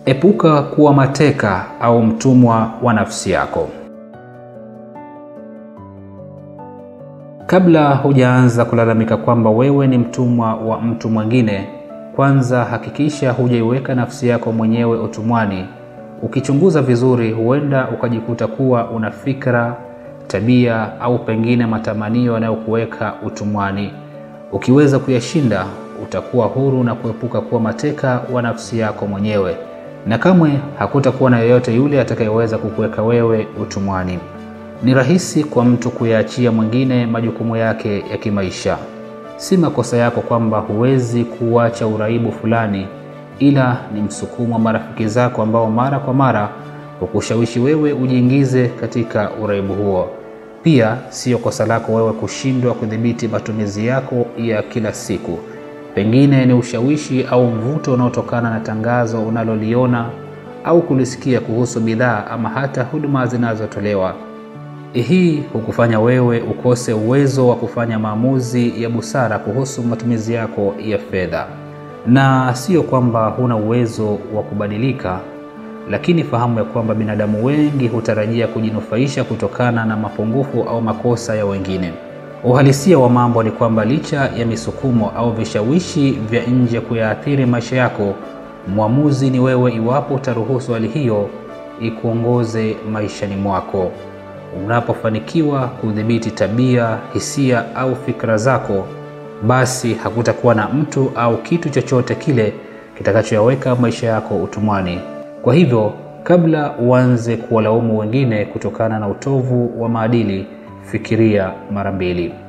Epuka kuwa mateka au mtumwa wa nafsi yako. Kabla hujaanza kulalamika kwamba wewe ni mtumwa wa mtu mwingine, kwanza hakikisha hujaiweka nafsi yako mwenyewe utumwani. Ukichunguza vizuri, huenda ukajikuta kuwa una fikra, tabia au pengine matamanio yanayokuweka utumwani. Ukiweza kuyashinda, utakuwa huru na kuepuka kuwa mateka wa nafsi yako mwenyewe, na kamwe hakutakuwa na yeyote yule atakayeweza kukuweka wewe utumwani. Ni rahisi kwa mtu kuyaachia mwingine majukumu yake ya kimaisha. Si makosa yako kwamba huwezi kuacha uraibu fulani, ila ni msukumo wa marafiki zako ambao mara kwa mara hukushawishi wewe ujiingize katika uraibu huo. Pia siyo kosa lako wewe kushindwa kudhibiti matumizi yako ya kila siku. Pengine ni ushawishi au mvuto unaotokana na tangazo unaloliona au kulisikia kuhusu bidhaa ama hata huduma zinazotolewa. Hii hukufanya wewe ukose uwezo wa kufanya maamuzi ya busara kuhusu matumizi yako ya fedha. Na sio kwamba huna uwezo wa kubadilika, lakini fahamu ya kwamba binadamu wengi hutarajia kujinufaisha kutokana na mapungufu au makosa ya wengine. Uhalisia wa mambo ni kwamba licha ya misukumo au vishawishi vya nje kuyaathiri maisha yako, mwamuzi ni wewe iwapo utaruhusu hali hiyo ikuongoze maishani mwako. Unapofanikiwa kudhibiti tabia, hisia au fikra zako, basi hakutakuwa na mtu au kitu chochote kile kitakachoyaweka maisha yako utumwani. Kwa hivyo, kabla uanze kuwalaumu wengine kutokana na utovu wa maadili, fikiria mara mbili.